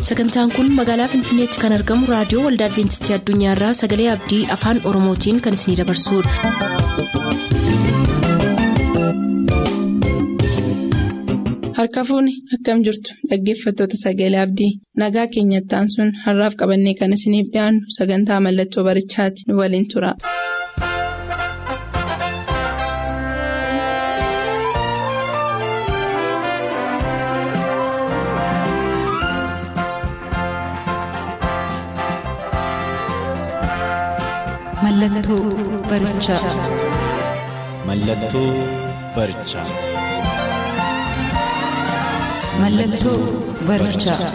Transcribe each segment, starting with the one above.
sagantaan kun magaalaa finfinneetti kan argamu raadiyoo waldaa adventistii addunyaarraa sagalee abdii afaan oromootiin kan isinidabarsudha. harka fuuni akkam jirtu dhaggeeffattoota sagalee abdii nagaa keenyattaan sun har'aaf qabannee kan isiniif dhiyaannu sagantaa mallattoo barichaati nu waliin tura. Mallattoo barichaa. Mallattoo barichaa. Mallattoo barichaa.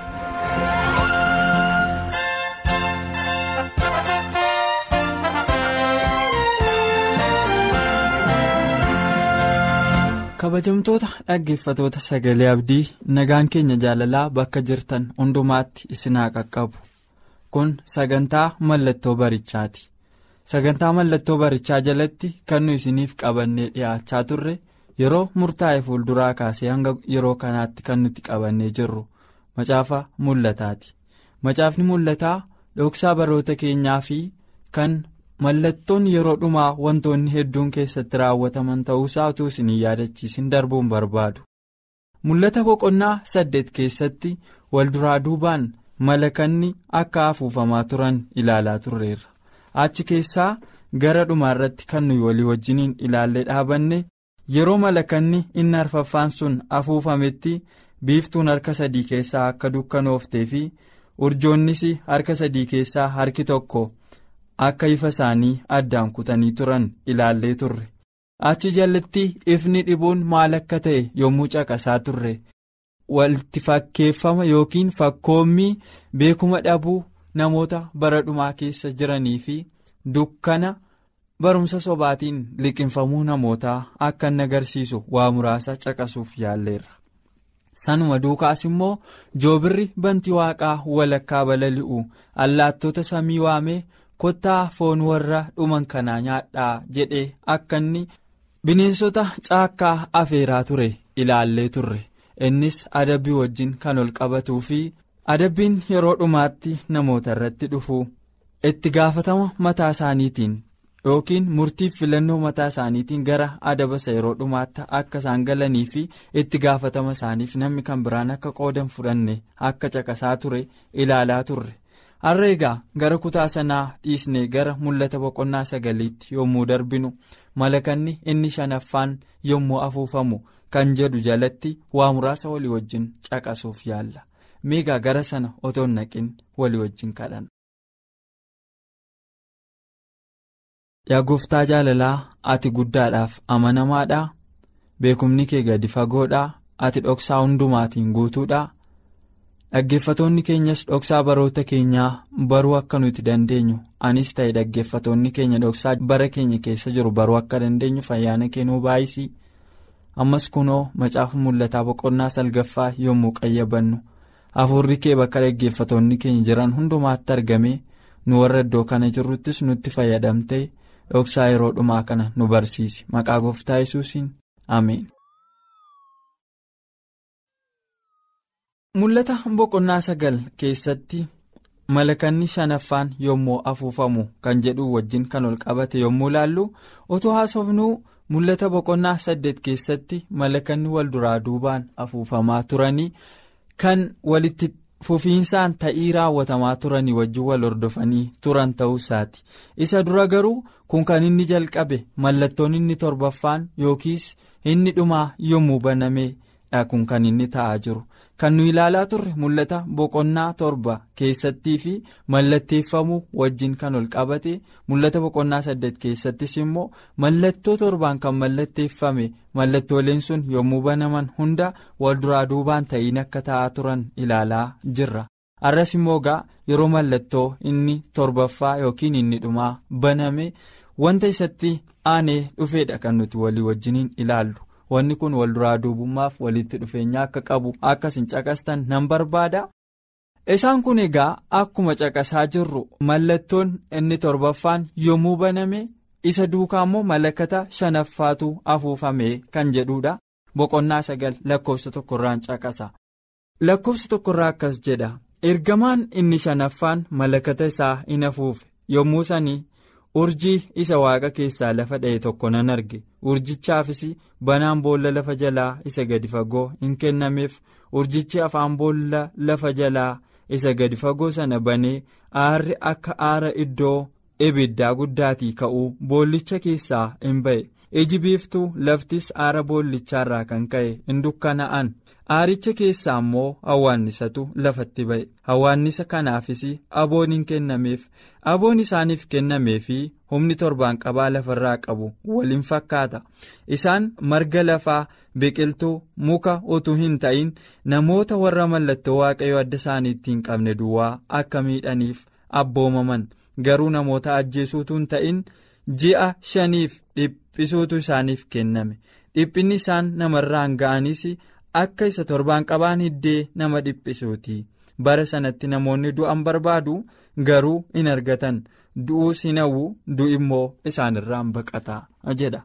kabajamtoota dhaggeeffatoota sagalee abdii nagaan keenya jaalalaa bakka jirtan hundumaatti isinaa qaqqabu kun sagantaa mallattoo barichaati sagantaa mallattoo barichaa jalatti kan nu isiniif qabannee dhiyaachaa turre yeroo murtaa'e fuulduraa kaasee hanga yeroo kanaatti kan nuti qabannee jirru macaafa mul'ataati macaafni mul'ataa dhoksaa baroota keenyaa fi kan mallattoon yeroo dhumaa wantoonni hedduun keessatti raawwataman ta'uusaa utuu isin hin yaadachiisin darbuun barbaadu mul'ata boqonnaa saddeet keessatti walduraa duubaan malakanni akka afuufamaa turan ilaalaa turreerra achi keessaa gara dhumaarratti kan nuyi walii wajjiniin ilaallee dhaabanne yeroo malakanni inni arfaffaan sun afuufametti biiftuun harka sadii keessaa akka dukkanooftee fi urjoonnis harka sadii keessaa harki tokko. akka ifa isaanii addaan kutanii turan ilaallee turre achi jalatti ifni dhibuun maal akka ta'e yommuu caqasaa turre walitti fakkeeffama yookiin fakkoommii beekuma dhabuu namoota bara dhumaa keessa jiranii fi dukkana barumsa sobaatiin liqinfamuu namootaa akka inni agarsiisu waa muraasa caqasuuf yaalleerra. sanuma duukaas immoo joobirri bantii waaqaa walakkaa balali'u allaattota samii waamee. kottaa foon warra dhuman kanaa nyaadhaa jedhee akka inni bineensota caakkaa afeeraa ture ilaallee turre innis adabbii wajjin kan ol qabatuu fi adabbiin yeroo dhumaatti namoota irratti dhufu itti gaafatama mataa isaaniitiin yookiin murtiif filannoo mataa isaaniitiin gara adabasa yeroo dhumaatti akka isaan galanii fi itti gaafatama isaaniif namni kan biraan akka qoodan fudhanne akka caqasaa ture ilaalaa turre. har'a egaa gara kutaa sanaa dhiisnee gara mul'ata boqonnaa sagaliitti yommuu darbinu malakanni inni shanaffaan yommuu afuufamu kan jedhu jalatti waa muraasa walii wajjin caqasuuf yaalla meegaa gara sana otoo hin naqin walii wajjin kadhanna. yaa gooftaa jaalalaa ati guddaadhaaf amanamaadhaa beekumni kee gadi fagoodhaa ati dhoksaa hundumaatiin guutuudhaa. dhaggeeffatoonni keenyas dhoksaa baroota keenyaa baruu akka nuti dandeenyu anis ta'e dhaggeeffatoonni keenya dhoksaa bara keenya keessa jiru baruu akka dandeenyu fayyaana kennuu baay'isii ammas kunoo macaafa mul'ataa boqonnaa salgaffaa yommuu qayyabannu hafuurri kee bakka dhaggeeffatoonni keenya jiran hundumaatti argamee nu warra iddoo kana jirruttis nutti fayyadamtee dhoksaa yeroo dhumaa kana nu barsiisi maqaa gooftaa yesuusiin ameen. mul'ata boqonnaa sagal keessatti malakanni shanaffaan yommuu afuufamu kan jedhu wajjin kan ol qabate yommuu laallu otoo haasofnuu mul'ata boqonnaa saddeet keessatti malakanni wal duraa duubaan afuufamaa turanii kan walitti fufiinsaan ta'ii raawwatamaa turanii wajjin wal hordofanii turan ta'uu isaati isa dura garuu kun kan inni jalqabe mallattoon inni torbaffaan yookiis inni dhumaa yommuu banamee dha kun kan inni ta'aa jiru. kan nu ilaalaa turre mul'ata boqonnaa torba keessattii fi mallatteeffamuu wajjin kan ol qabate mul'ata boqonnaa saddeet keessattis immoo mallattoo torbaan kan mallatteeffame mallattooleen sun yommuu banaman hunda wal duraa duubaan ta'iin akka ta'aa turan ilaalaa jirra arras immoo gaa yeroo mallattoo inni torbaffaa yookiin inni dhumaa baname wanta isatti aanee dhufeedha kan nuti walii wajjiniin ilaallu. wanni kun wal duraa duubummaaf walitti dhufeenya akka qabu akkasin caqastan nan barbaada isaan kun egaa akkuma caqasaa jirru mallattoon inni torbaffaan yommuu baname isa duukaa immoo malakata shanaffaatu afuufame kan jedhudha boqonnaa sagal lakkoofsa tokkorraan caqasa lakkoofsa tokkorraa akkas jedha ergamaan inni shanaffaan malakata isaa in afuufe yommuu sanii urjii isa waaqa keessaa lafa dha'e tokko nan arge urjichaafis banaan boolla lafa jalaa isa gadi fagoo hin kennameef urjichi afaan boolla lafa jalaa isa gadi fagoo sana banee aarri akka aara iddoo ibiddaa guddaatii ka'uu boollicha keessaa in ba'e iji biiftuu laftis aara boollichaarraa kan ka'e in dukkana'an aaricha keessaa immoo hawwaannisatu lafatti ba'e hawwaannisa kanaafis aboon hin kennameef aboon isaaniif kennamee fi humni torbaan qabaa lafarraa qabu waliin fakkaata isaan marga lafaa biqiltuu muka utuu hin ta'in namoota warra mallattoo waaqayyo adda isaaniitti hin qabne duwwaa akka miidhaniif abboomaman garuu namoota ajjeesuutu hin ta'in ji'a shaniif dhiphisuutu isaaniif kenname dhiphinni isaan namarraan ga'anis akka isa torbaan qabaan hiddee nama dhiphisuuti bara sanatti namoonni du'an barbaadu garuu hin argatan du'uus hin hawwu du'i immoo isaanirraan baqata jedha.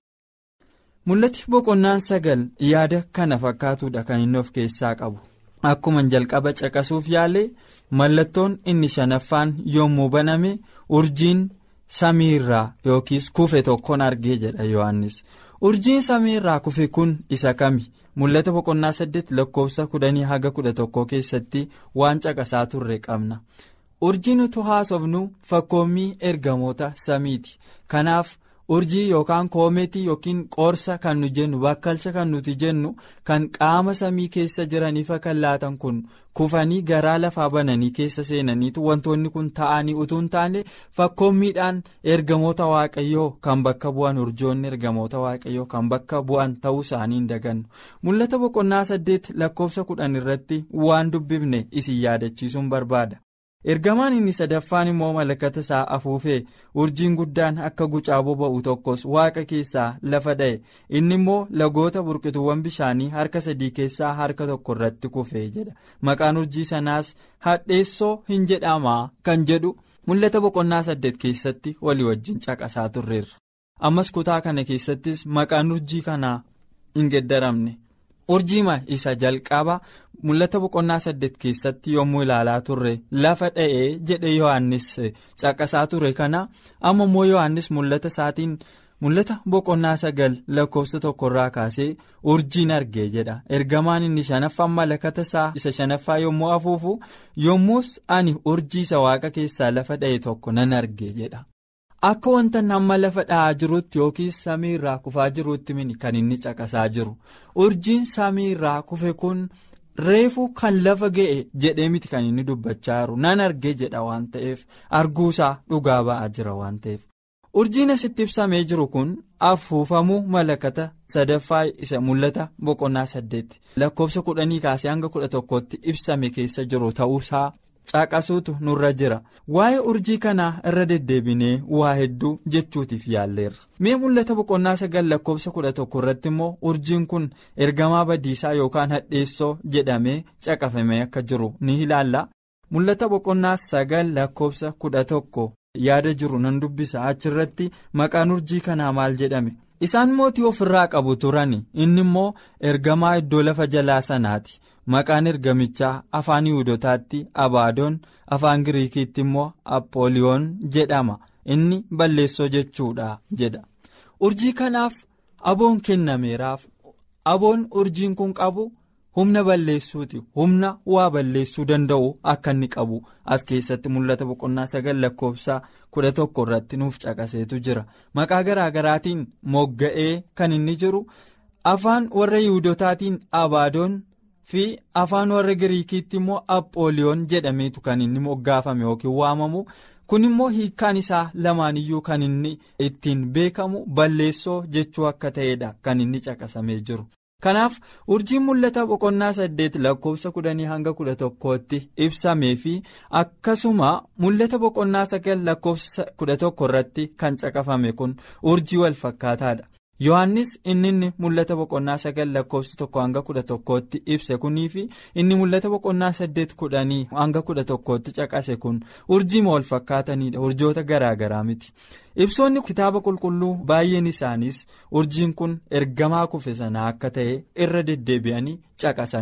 mul'ati boqonnaan sagal yaada kana fakkaatuudha kan inni of keessaa qabu akkuma jalqaba caqasuuf yaale mallattoon inni shanaffaan yommuu baname urjiin samiirraa yookiis kufe tokkoon argee jedha yohannis urjiin samiirraa kufe kun isa kami mul'ata boqonnaa saddeet lakkoofsa kudhanii haga kudha tokko keessatti waan caqasaa turre qabna urjiin utuu haasofnu fakkoommii ergamoota samiiti kanaaf. urjii yookaan koometii yookiin qoorsa kan nu jennu bakkalcha kan nuti jennu kan qaama samii keessa jiraniifa kan laatan kun kufanii garaa lafaa bananii keessa seenaniitu wantoonni kun ta'anii utuu hin taane fakkoommiidhaan ergamoota waaqayyoo kan bakka bu'an urjoonni ergamoota waaqayyoo kan bakka bu'an ta'uu isaanii hin dagannu mul'ata boqonnaa saddeet lakkoofsa kudhan irratti waan dubbifne isin yaadachiisuun barbaada. ergamaan inni sadaffaan immoo malakata isaa afuufee urjiin guddaan akka gucaa boba'u tokkos waaqa keessaa lafa dha'e inni immoo lagoota burqituuwwan bishaanii harka sadii keessaa harka tokko irratti kufee jedha maqaan urjii sanaas hadheessoo hin jedhamaa kan jedhu mul'ata boqonnaa saddeet keessatti walii wajjin caqasaa turreerra ammas kutaa kana keessattis maqaan urjii kanaa hin geddaramne. urjiima isa jalqaba mul'ata boqonnaa saddeet keessatti yommuu ilaalaa turre lafa dha'ee jedhe yohannis caqasaa ture kana amma immoo yohannis mul'ata isaatiin mul'ata boqonnaa sagal lakkoofsa tokkorraa kaasee urjiin argee jedha ergamaan inni shanaffaan malakata isaa isa shanaffaa yommuu afuufu yommus ani urjii isa waaqa keessaa lafa dha'e tokko nan argee jedha. akka wanta nama lafa dha'aa jirutti yookiin samii irraa kufaa jirutti mini kan inni caqasaa jiru urjiin samii irraa kufe kun reefu kan lafa ga'e jedhee miti kan inni dubbachaa jiru nan argee jedha waan ta'eef arguusaa dhugaa ba'aa jira waan ta'eef urjiin asitti ibsamee jiru kun afuufamuu malakata sadaffaa isa mul'ata boqonnaa saddeetti lakkoofsa kudhanii kaasee hanga kudha tokkotti ibsame keessa jiru ta'uusaa. caqasuutu nurra jira waa'ee urjii kanaa irra deddeebinee waa hedduu jechuutiif yaalleerra mee mul'ata boqonnaa sagal lakkoofsa kudha tokko irratti immoo urjiin kun ergamaa badiisaa yookaan hadheessoo jedhamee caqafamee akka jiru ni ilaalla mul'ata boqonnaa sagal lakkoofsa kudha tokko yaada jiru nan dubbisa achirratti maqaan urjii kanaa maal jedhame isaan mootii ofirraa qabu turan inni immoo ergamaa iddoo lafa jalaa sanaati maqaan ergamichaa afaan yihudotaatti abaadoon afaan giriikiitti immoo appooliyoon jedhama inni balleessoo jechuudha jedha urjii kanaaf aboon kennameeraaf aboon urjiin kun qabu humna balleessuuti humna waa balleessuu danda'u akka inni qabu as keessatti mul'ata boqonnaa sagal lakkoofsa kudha tokko irratti nuuf caqaseetu jira maqaa garaa garaatiin mogga'ee kan inni jiru afaan warra yiwudotaatiin abaadoon fi afaan warra giriikiitti immoo appooliyoon jedhameetu kan inni moggaafame yookiin waamamu kun immoo hiikkaan isaa lamaaniyyuu kan inni ittiin beekamu balleessoo jechuu akka ta'edha kan inni caqasamee jiru. kanaaf urjiin mul'ata boqonnaa saddeet lakkoofsa kudhanii hanga kudha tokkootti ibsamee fi akkasuma mul'ata boqonnaa sagal lakkoofsa kudha tokko irratti kan caqafame kun urjii wal fakkaataadha yohannis inni inni mul'ata boqonnaa sagal lakkoofsa tokko hanga kudha tokkootti ibse kunii fi inni mul'ata boqonnaa saddeet kudhanii hanga kudha tokkootti caqase kun urjiima wal fakkaatanidha urjoota garaa garaa miti. ibsoonni kitaaba qulqulluu baay'een isaaniis urjiin kun ergamaa kufe sanaa akka ta'e irra deddeebi'anii caqasaniiru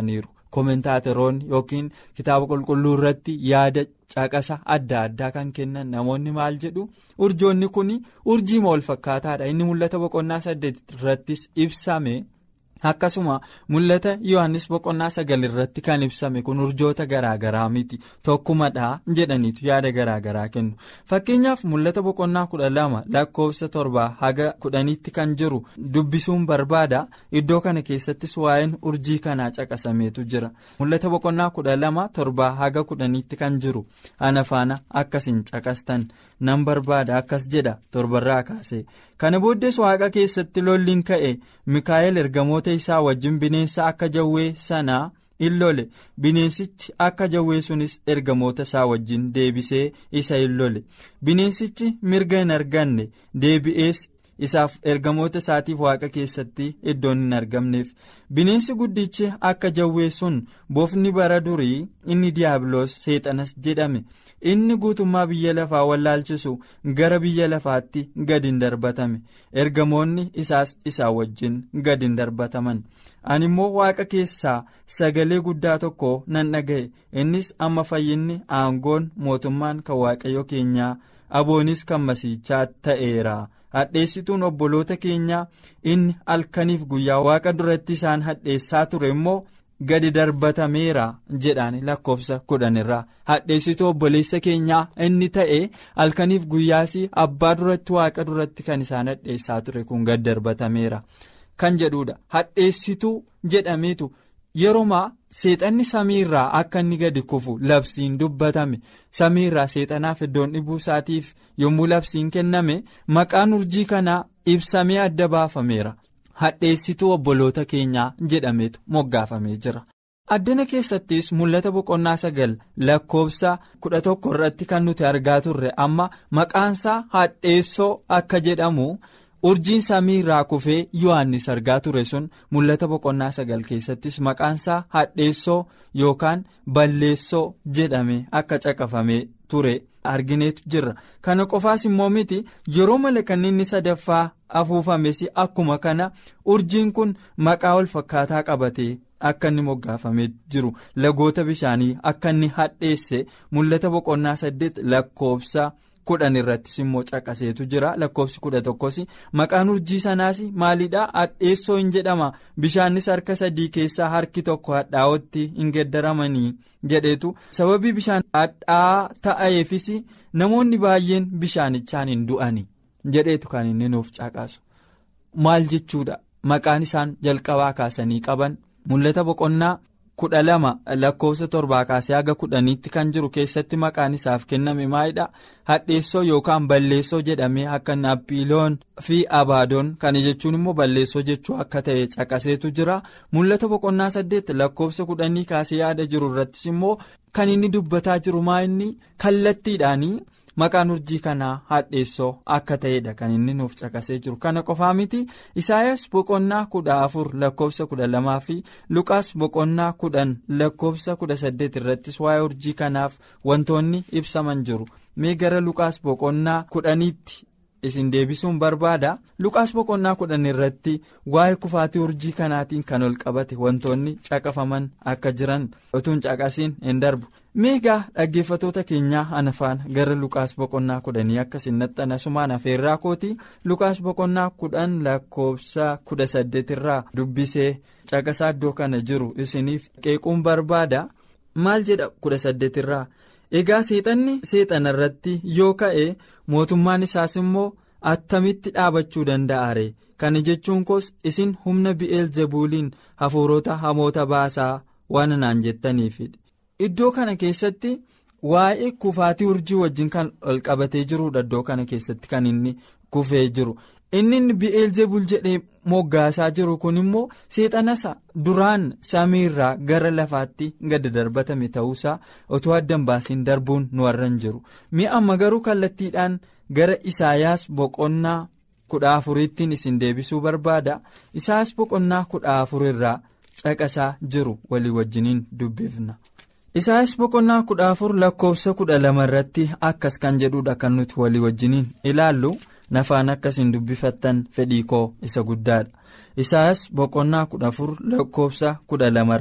koomentaataroonni yookiin kitaaba qulqulluu irratti yaada caqasa adda addaa kan kennan namoonni maal jedhu urjoonni kun urjiima wal fakkaataadha inni mul'ata boqonnaa saddeet irrattis ibsame. akkasuma mul'ata yohannis boqonnaa sagal irratti kan ibsame kun urjoota garaagaraa miti tokkumadha jedhaniitu yaada garaagaraa kennu fakkeenyaaf mul'ata boqonnaa kudha lama lakkoofsa torbaa haga kudhaniitti kan jiru dubbisuun barbaada iddoo kana keessattis waa'een urjii kanaa caqasameetu jira mul'ata boqonnaa kudha lama torbaa haga kudhaniitti kan jiru ana faana akkasiin caqastan nan barbaada akkas jedha torbarraa kaase kana booddees waaqa keessatti lolliin ka'e mikaa'el ergamoota isaa wajjin bineensa akka jawwee sanaa in lole bineensichi akka jawwee sunis ergamoota isaa wajjin deebisee isa in lole bineensichi mirga hin arganne deebi'ees isaaf ergamoota isaatiif waaqa keessatti iddoon hin argamneef bineensi guddichi akka jawwee sun bofni bara durii inni diyaabiloos seexanas jedhame inni guutummaa biyya lafaa wallaalchisu gara biyya lafaatti gad hin darbatame ergamoonni isaas isaa wajjin gad hin darbataman ani immoo waaqa keessaa sagalee guddaa tokko nan dhaga'e innis amma fayyinni aangoon mootummaan kan waaqayyo keenyaa aboonis kan masiichaa ta'eera. hadheessituun obboloota keenyaa inni halkaniif guyyaa waaqa duratti isaan hadheessaa ture immoo gadi darbatameera jedhaan lakkoofsa kudhanirraa hadheessituu obboleessa keenyaa inni ta'e halkaniif guyyaas abbaa duratti waaqa duratti kan isaan hadheessaa ture kun gadi darbatameera kan jedhudha hadheessituu jedhameetu yeroomaa seexanni samiirraa akka inni gadi kufu labsiin dubbatame samiirraa seexanaaf iddoon dhibuu isaatiif yommuu labsiin kenname maqaan urjii kanaa ibsamee adda baafameera hadheessituu obboloota keenyaa jedhameetu moggaafamee jira. addana keessattis mul'ata boqonnaa sagal lakkoofsa kudha tokko irratti kan nuti argaa turre amma maqaansaa hadheessoo akka jedhamu. urjiin samii irraa kufee yohannis argaa ture sun mul'ata boqonnaa sagal keessattis maqaansaa hadheessoo yookaan balleessoo jedhame akka caqafamee ture argineetu jirra kana qofaas immoo miti yeroo malakanni inni sadaffaa afuufames akkuma kana urjiin kun maqaa wal fakkaataa qabatee akka inni moggaafamee jiru lagoota bishaanii akka inni hadheesse mul'ata boqonnaa saddeet lakkoofsa. kudhan irrattis immoo caqaseetu jira lakkoofsi kudha tokkos maqaan urjii sanaas maalidha hadheessoo hin jedhama bishaannis harka sadii keessaa harki tokko hadhaa'ootti hin geddaramanii jedheetu sababii bishaan hadhaa ta'eefis namoonni baay'een bishaanichaan hin du'ani jedheetu kan inni nuuf caqasu maal jechuudha maqaan isaan jalqabaa kaasanii qaban mul'ata boqonnaa. kudha lama lakkoofsa torbaa kaasee haga kudhaniitti kan jiru keessatti maqaan isaaf kenname maalidha hadheessoo yookaan balleessoo jedhamee akka naappiiloon fi abaadoon kana jechuun immoo balleessoo jechuu akka ta'e caqaseetu jira mul'ata boqonnaa saddeet lakkoofsa kudhanii kaasee yaada jiru irrattis immoo kan inni dubbataa jiru maa inni kallattiidhaanii. maqaan urjii kanaa hadheessoo akka ta'edha kan inni nuuf caqasee jiru kana qofaa miti isaayas boqonnaa kudha afur lakkoofsa kudha lamaa fi luqaas boqonnaa kudhan lakkoofsa kudha saddeet irrattis waa'ee urjii kanaaf wantoonni ibsaman jiru mee gara luqaas boqonnaa kudhaniitti isin deebisuun barbaada luqaas boqonnaa kudhan irratti waa'ee kufaatii urjii kanaatiin kan ol qabate wantoonni caqafaman akka jiran utuun caqasiin hin darbu. meegaa dhaggeeffatoota keenyaa anafaan gara lukaas boqonnaa kudhanii akkasiin naxxanasumaan afeerraa kooti lukaas boqonnaa kudhan lakkoofsa kudha saddeetirraa dubbisee caqasaa iddoo kana jiru isiniif qeequun barbaada maal jedha kudha saddeetirraa egaa seexanni seexana irratti yoo ka'e mootummaan isaas immoo attamitti dhaabachuu danda'are kana jechuun koos isin humna bi'eel zebuuliin hafuurota hamoota baasaa waan naan jettaniifidha. iddoo kana keessatti waa'ee kufaatii urjii wajjin kan ol qabatee jirudha iddoo kana keessatti kan inni kufee jiru inni bi'eelzebul jedhee moggaasaa jiru kun immoo seexanasa duraan samiirraa gara lafaatti gadi darbatame ta'uusaa otoo addan baasiin darbuun nu warran jiru mi'a amma garuu kallattiidhaan gara isaayaas boqonnaa kudha afuriittiin isin deebisuu barbaada isaas boqonnaa kudha afurirraa caqasaa jiru walii wajjiniin dubbifna. isaayas boqonnaa kudha afur lakkoofsa kudha lama irratti akkas kan jedhudha kan nuti walii wajjiniin ilaallu nafaan akkasiin dubbifattan fedhii koo isa guddaadha isaayas boqonnaa kudha afur lakkoofsa kudha lamarraa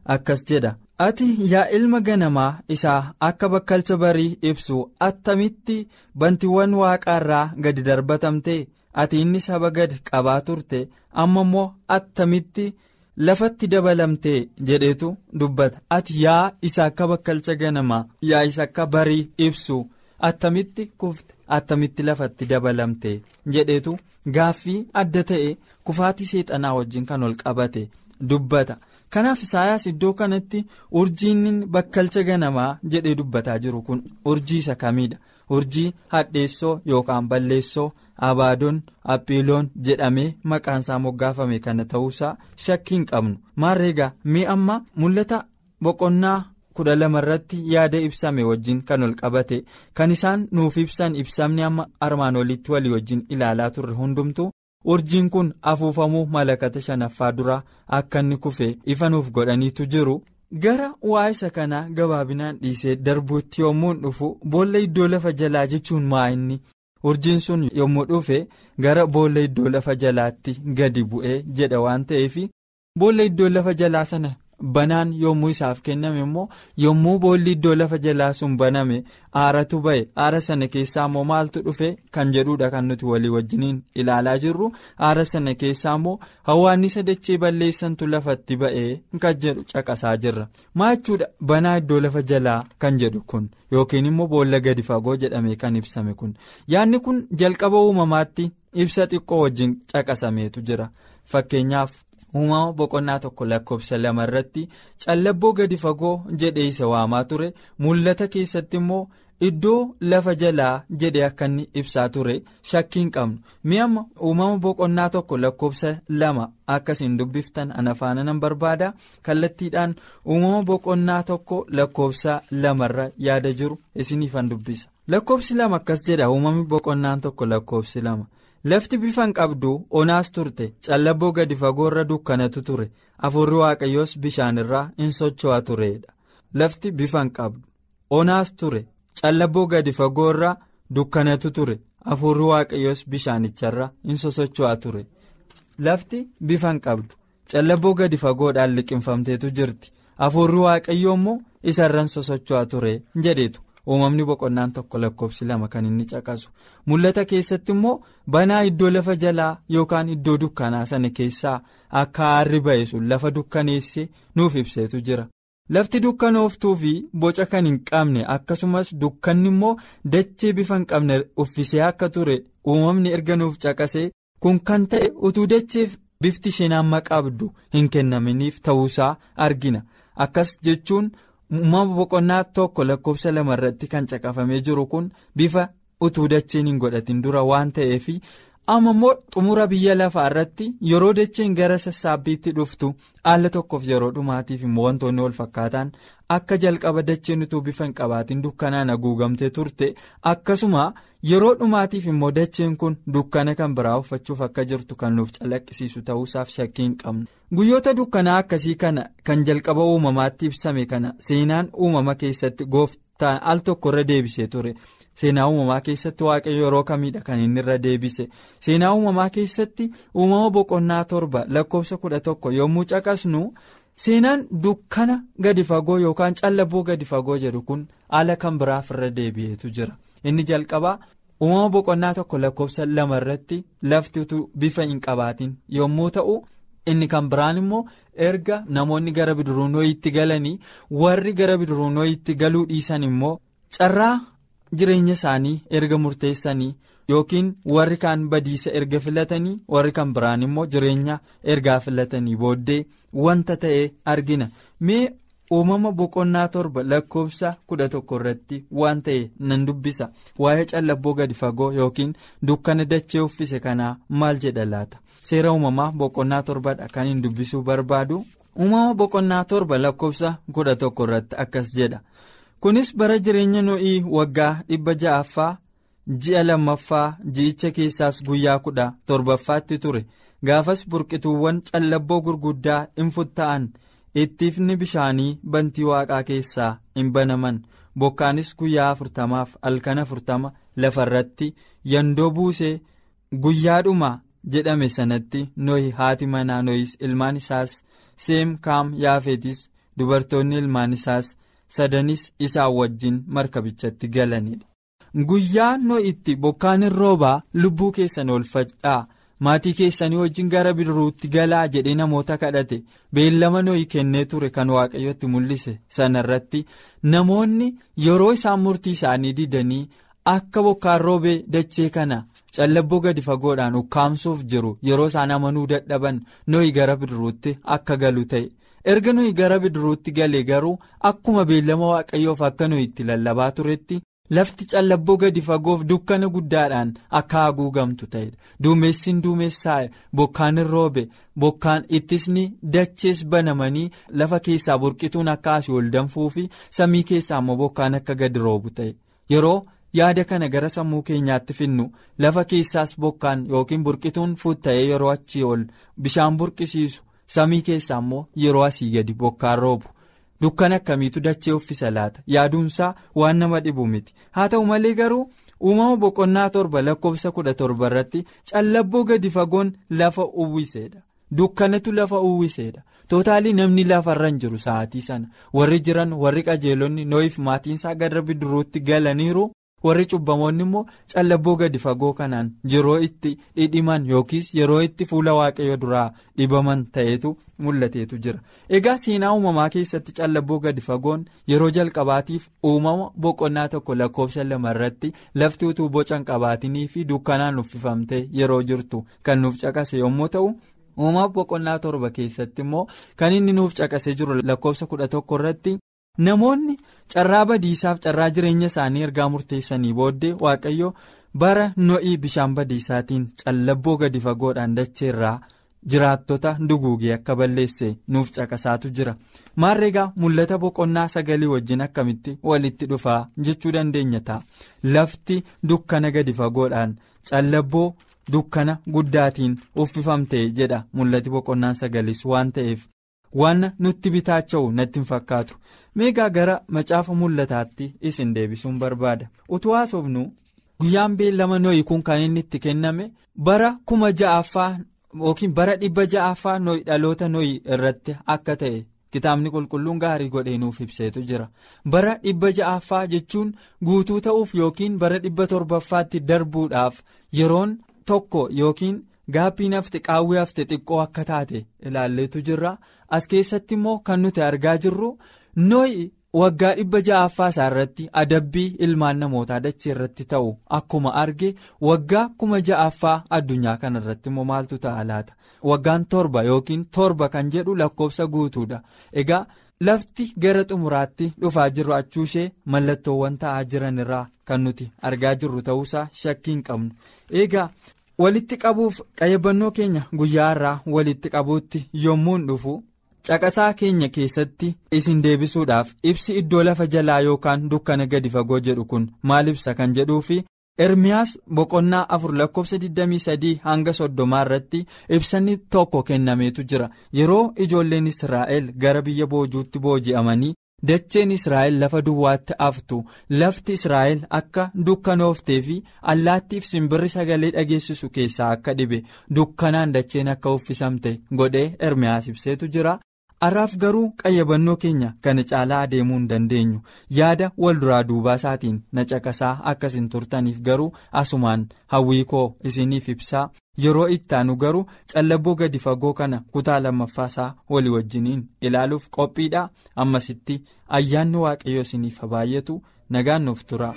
akkas jedha ati yaa ilma ganamaa isaa akka bakkalcha barii ibsu attamitti bantiiwwan waaqaarraa gadi darbatamte ati inni saba gad qabaa turte amma immoo attamitti lafatti dabalamte jedhetu dubbata ati yaa isa akka bakkalcha ganamaa yaa isa akka barii ibsu attamitti kufte attamitti lafatti dabalamte jedhetu gaaffii adda ta'e kufaatii seexanaa wajjin kan ol qabate dubbata. kanaaf isaayaas iddoo kanatti urjiin bakkalcha ganamaa jedhee dubbataa jiru kun urjii isa kamiidha urjii hadheessoo yookaan balleessoo abaadoon aphiiloon jedhamee maqaan isaa moggaafame kana ta'uusaa shakkii hin qabnu maarreegaa mee amma mul'ata boqonnaa kudha lama irratti yaada ibsame wajjin kan ol qabate kan isaan nuuf ibsan ibsamni amma armaan olitti walii wajjin ilaalaa turre hundumtu. urjiin kun afuufamuu malakata shanaffaa duraa akka inni kufe ifa nuuf godhaniitu jiru gara waa isa kanaa gabaabinaan dhiisee darbuutti yommuu dhufu boolla iddoo lafa jalaa jechuun maa inni urjiin sun yommuu dhufe gara boolla iddoo lafa jalaatti gadi bu'ee jedha waan ta'eef boolla iddoo lafa jalaa sana banaan yommuu isaaf kenname immoo yommuu boolli iddoo lafa jalaa sun baname aaratu ba'e aara sana keessaa immoo maaltu dhufe kan jedhudha kan nuti walii wajjiniin ilaalaa jirru aara sana keessaa immoo hawaannisa dachee balleessantu lafatti ba'ee kan jedhu caqasaa jirra maa jechuudha banaa iddoo lafa jalaa kan jedhu kun yookiin immoo boolla gadi fagoo jedhame kan ibsame kun yaadni kun jalqaba uumamaatti ibsa xiqqoo wajjin caqasameetu jira fakkeenyaaf. uumama boqonnaa tokko lakkoofsa lama irratti callabboo gadi fagoo jedhee isa waamaa ture mul'ata keessatti immoo iddoo lafa jalaa jedhee akka inni ibsaa ture shakkiin qabnu mi'amma uumama boqonnaa tokko lakkoofsa lama akkasiin dubbiftan ana faana nan barbaada kallattiidhaan uumama boqonnaa tokko lakkoofsa lamarra yaada jiru isiniifan dubbisa lakkoofsi lama akkas jedha uumamni boqonnaan tokko lakkoofsi lama. lafti bifan qabdu onaas turte callabboo gadi fagoorra dukkanatu ture afurri waaqayyoos bishaan irraa in socho'a turedha lafti bifan qabdu onaas ture callabboo gadi fagoorra dukkanatu ture afurri waaqayyoos bishaanicharra in sosocho'a ture lafti bifan qabdu callabboo gadi fagoodhaan liqinfamteetu jirti afurri waaqayyoo immoo isarran sosocho'a ture jedhetu. uumamni boqonnaan tokko lakkoofsi lama kan inni caqasu mul'ata keessatti immoo banaa iddoo lafa jalaa yookaan iddoo dukkanaa sana keessaa akka aarri ba'e sun lafa dukkaneesse nuuf ibseetu jira lafti dukkanooftuu fi boca kan hin qabne akkasumas dukkanni immoo dachee bifa hin qabne uffisee akka ture uumamni erga nuuf caqasee kun kan ta'e utuu dacheef bifti isheen amma qabdu hin kennaminiif ta'uusaa argina akkas jechuun. uumama boqonnaa tokko lakkoofsa lama irratti kan caqafamee jiru kun bifa utuu dacheen hin godhatin dura waan ta'eef amma immoo xumura biyya lafaa irratti yeroo dacheen gara sassaabbiitti dhuftu haala tokkoof yeroo dhumaatiif immoo wantoonni wal fakkaataan akka jalqaba dacheen utuu bifa hin qabaatin dukkanaan haguugamtee turte akkasuma yeroo dhumaatiif immoo dacheen kun dukkana kan biraa uffachuuf akka jirtu kan nuuf calaqqisiisu ta'uusaaf shakkii hin qabnu. guyyoota dukkanaa akkasii kana kan jalqaba uumamaatti ibsame kana seenaan uumama keessatti gooftaan al tokko irra deebisee ture seenaa uumamaa keessatti waaqayyo yeroo kamiidha kan inni irra deebise seenaa uumamaa keessatti uumama boqonnaa torba lakkoofsa kudha tokko yommuu caqasnu seenaan dukkana gadi fagoo yookaan callabboo gadi fagoo jedhu kun haala kan biraaf irra deebi'eetu jira inni jalqabaa. uumama boqonnaa tokko lakkoofsa lama irratti lafti utuu bifa hin qabaatin yommuu ta'u. inni kan biraan immoo erga namoonni gara bidiruunooyitti galanii warri gara bidiruunooyitti galuu dhiisan immoo carraa jireenya isaanii erga murteessanii yookiin warri kaan badiisa erga filatanii warri kan biraan immoo jireenya ergaa filatanii booddee wanta ta'e argina mee uumama boqonnaa torba lakkoofsa kudha tokko irratti waan ta'e nan dubbisa waa'ee callabboo gadi fagoo yookiin dukkana dachee uffise kanaa maal jedha laata. seera uumamaa boqonnaa torbadha kan hin dubbisuu barbaadu uumama boqonnaa torba lakkoofsa kudha tokko irratti akkas jedha kunis bara jireenya no'ii waggaa dhibba ja'affaa ji'a lammaffaa ji'icha keessaas guyyaa kudha torbaffaatti ture gaafas burqituuwwan callabboo gurguddaa hin futta'an ittiifni bishaanii bantii waaqaa keessaa hin banaman bokkaanis guyyaa afurtamaaf halkan afurtama lafarratti yandoo buusee guyyaadhuma. jedhame sanatti nohi haati manaa nohis ilmaan isaas seem kaam yaafetis dubartoonni ilmaan isaas sadanis isaan wajjin markabichatti galanidha. Guyyaa itti bokkaan hin roobaa lubbuu keessan oolfadhaa maatii keessanii wajjin gara bidiruutti galaa jedhee namoota kadhate beellama nooyi kennee ture kan waaqayyotti mul'ise sana irratti namoonni yeroo isaan murtii isaanii didanii akka bokkaan roobee dachee kana callabboo gadi fagoodhaan ukkaamsuuf jiru yeroo isaan amanuu dadhaban nooyi gara bidiruutti akka galu ta'e. erga nuyi gara bidiruutti galee garuu akkuma beellama waaqayyoof akka nuyi itti lallabaa turetti lafti callabboo gadi fagoof dukkana guddaadhaan akka haguugamtu ta'edha duumessin duumessaa'e bokkaan hin roobe bokkaan ittisni dachees banamanii lafa keessaa burqituun akka asii ol danfuu fi samii keessaa immoo bokkaan akka gadi roobu ta'e yeroo yaada kana gara sammuu keenyaatti finnu lafa keessaas bokkaan yookiin burqituun fuutta'ee yeroo achii ol bishaan burqisiisu. samii keessaa immoo yeroo asii gadi bokkaan roobu dukkana akkamiitu dachee uffisa laata yaaduunsaa waan nama dhibu miti haa ta'u malee garuu uumama boqonnaa torba lakkoofsa kudha torba irratti callabboo gadi fagoon lafa uwwiseedha dukkanatu lafa uwwiseedha tootaalii namni lafarra hin jiru sa'aatii sana warri jiran warri qajeelonni noo'iif maatiinsaa gara bidiruutti galaniiru. warri cubbamoonni immoo callabboo gadi fagoo kanaan yeroo itti dhidhiman yookiis yeroo itti fuula waaqayyo duraa dhibaman ta'etu mul'ateetu jira egaa seenaa uumamaa keessatti callabboo gadi fagoon yeroo jalqabaatiif uumama boqonnaa tokko lakkoofsa lama irratti lafti utuu boca hin qabaatinii fi dukkanaan uffifamtee yeroo jirtu kan nuuf caqase yommuu ta'u. uumama boqonnaa torba keessatti immoo kan inni nuuf caqasee jiru lakkoofsa kudha tokko irratti. namoonni carraa badiisaaf carraa jireenya isaanii ergaa murteessanii booddee waaqayyo bara no'ii bishaan badiisaatiin callabboo gadi fagoodhaan dacheerraa jiraattota duguugee akka balleesse nuuf caqasaatu jira maarreegaa mul'ata boqonnaa sagalii wajjin akkamitti walitti dhufaa jechuu dandeenya ta'a lafti dukkana gadi fagoodhaan callabboo dukkana guddaatiin uffifamte jedha mul'ati boqonnaan sagalis waan ta'eef. waan nutti bitaacha'u natti hin fakkaatu meegaa gara macaafa mul'ataatti isin deebisuun barbaada utuu haasofnu guyyaan beellama nooyi kun kan inni itti kenname bara kuma ja'affaa yookiin bara dhibba ja'affaa nooyi dhaloota nooyi irratti akka ta'e kitaabni qulqulluun gaarii godhee nuuf ibseetu jira bara dhibba ja'affaa jechuun guutuu ta'uuf yookiin bara dhibba torbaffaatti darbuudhaaf yeroon tokko yookiin. Gaappii hafte qaawwee hafte xiqqoo akka taate ilaalleetu jirra as keessatti immoo kan nuti argaa jirru nooyi waggaa dhibba ja'affaa isaa irratti adabbii ilmaan namootaa dachee irratti ta'u akkuma arge waggaa kuma ja'affaa addunyaa kana irratti immoo maaltu ta'a laata waggaan torba yookiin torba kan jedhu lakkoofsa guutuudha egaa lafti gara xumuraatti dhufaa jiru achuushee mallattoowwan ta'aa jiran irraa kan nuti argaa jirru ta'uusaa shakkii hin qabnu egaa. walitti qabuuf qayyabannoo keenya guyyaa irraa walitti qabuutti yommuun dhufu caqasaa keenya keessatti isin deebisuudhaaf ibsi iddoo lafa jalaa yookaan dukkana gadi fagoo jedhu kun maal ibsa kan jedhuu fi ermiyaas boqonnaa afur lakkoofsa 23 hanga soddomaa irratti ibsanni tokko kennameetu jira yeroo ijoolleen israa'el gara biyya boojuutti booji'amanii. dacheen israa'el lafa duwwaatti aftu lafti israa'el akka dukkanooftee fi allaattiif simbirri sagalee dhageessisu keessaa akka dhibe dukkanaan dacheen akka uffisamte godhee ermiyaas ibseetu jira har'aaf garuu qayyabannoo keenya kana caalaa adeemuu hin dandeenyu yaada wal duraa duubaa isaatiin na caqasaa akkasin turtaniif garuu asumaan hawwii koo isiniif ibsaa yeroo ittaanu garuu callabboo gadi fagoo kana kutaa lammaffaa isaa walii wajjiniin ilaaluuf qophiidha ammasitti ayyaanni waaqayyo isiniif baay'atu nagaan nuuf tura.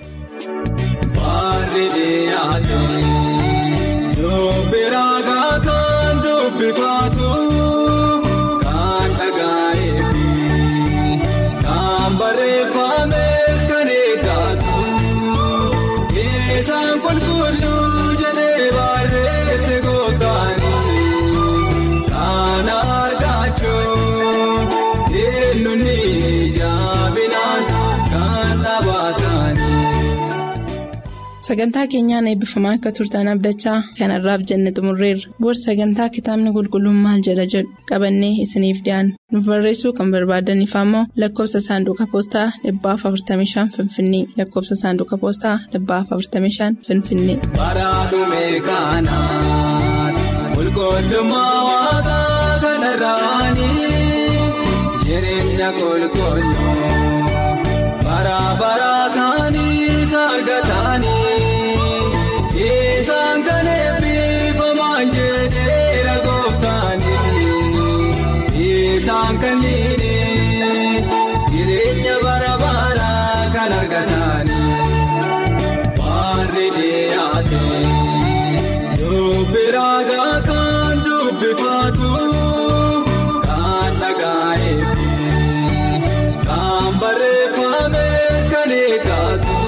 Barreeffamees kan eeggatu isaan qulqulluu jedhee barreesse gootaanii kana argachuun eenyuun jaabinaan kan dhaabbatanii. Sagantaa keenyaan eebbifamaa akka turtan abdachaa kanarraaf jenne xumurreerra. Booda sagantaa kitaabni qulqulluun maal jedha jedhu qabannee isiniif dhiyaanna. Nuuf barreessuu kan barbaadaniif ammoo lakkoofsa saanduqa poostaa dhibbaaf 45 Finfinnee lakkoofsa saanduqa poostaa dhibbaaf 45 Finfinnee. Bara dhumee kanaan qulqullummaa waaqaa kanarraanii jireenya jireenya qulqulluu bara bara isaanii argatanii isaan kan eebbifaman jedheera gooftaanii isaan kanneen jireenya bara bara kan argatanii warri dhiyaate dubbi raagaa kan dubbifatu kan dhagaa'eefi kan barreeffames kan eeggatu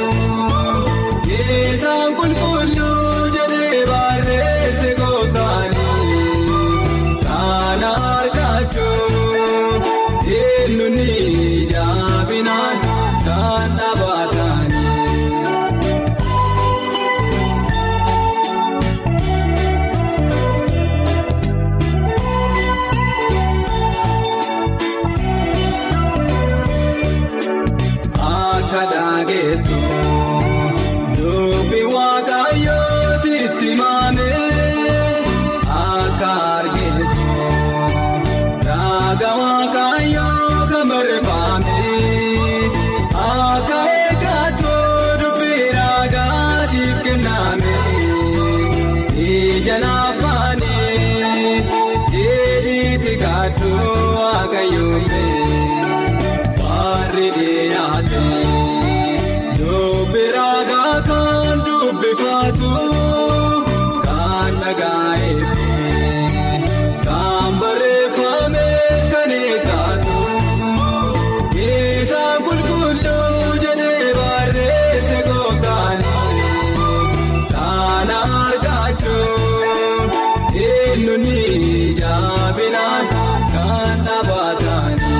isaan qulqulluu jedhee barreesse gooftaanii kan argachuuf eenyuun jaabinaan kan dhaabatanii. Akka dhaageetu dubbi waaqayyoo sitti maame akka argeetu raaga waaqayyoo kan barreeffame akka eeggatu dubbi raagaa siif kenname ija naafanii dheedhiitti gaadhu waaqayyoome. Warri dhiyaate dubbi raagaa kan dubbifatu kan dhagaa'eefi kan barreeffames kan eeggatu isaan qulqulluu jedhee barreesse gooftaanii kan argachuuf eenyuun jaabinaan kan dhaabatanii.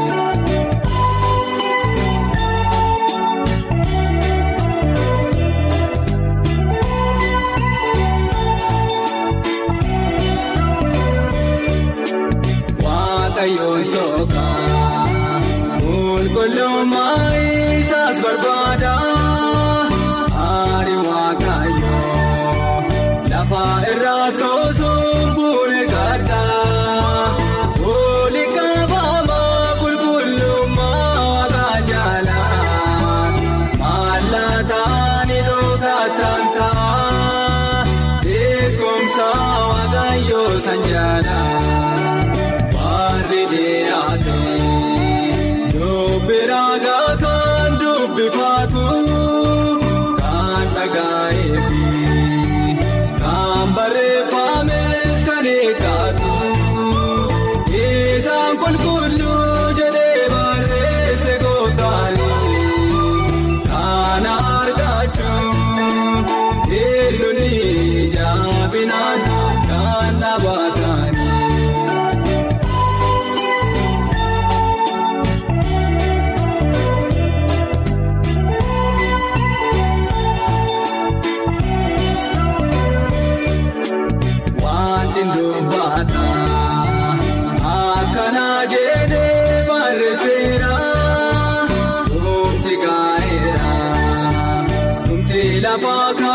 Waaqayyoon sookaa qulqullummaa isaas barbaada Aari waaqayyoo lafa irraa toosuun buune gadda Oli qabama qulqullummaa waaqa jala Mallataan dhookataan ta'a beekumsa waaqayyoo san jala. Warri dhiyaate dubbi raagaa kan dubbifatu kan dhagaa'eefi kan barreeffames kan eeggatu isaan qulqulluu jedhee barreesse gooftaanii kan argachuuf eenyuun jaabinaan kan dhaabatanii. Wanti dubbata akkana jedhee barreesseera dhumti gaa'eera dhumti lafa